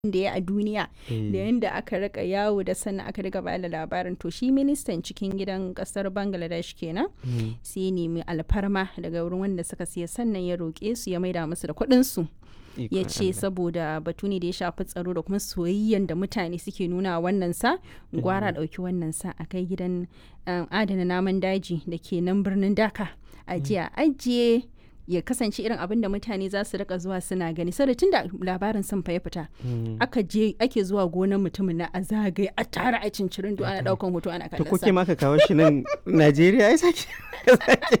da ya a duniya da yadda aka rika yawo da sannan aka riga bada labarin to shi ministan cikin gidan kasar bangladesh kenan sai nemi alfarma daga wurin wanda suka siya sannan ya roƙe su ya maida musu da kuɗin su ya ce saboda batu ne da ya shafi tsaro da kuma soyayyen da mutane suke nuna wannan sa gwara ɗauki wannan sa a kai gidan adana naman daji da ke nan birnin daka a jiya ajiye ya kasance irin abin da mutane za su rika zuwa suna gani saboda tunda labarin sun fa ya fita aka je ake zuwa gonar mutumin na a zagaye a tara a cincirin ana daukan hoto ana kallon to kuke ma ka kawo shi nan Najeriya ai sake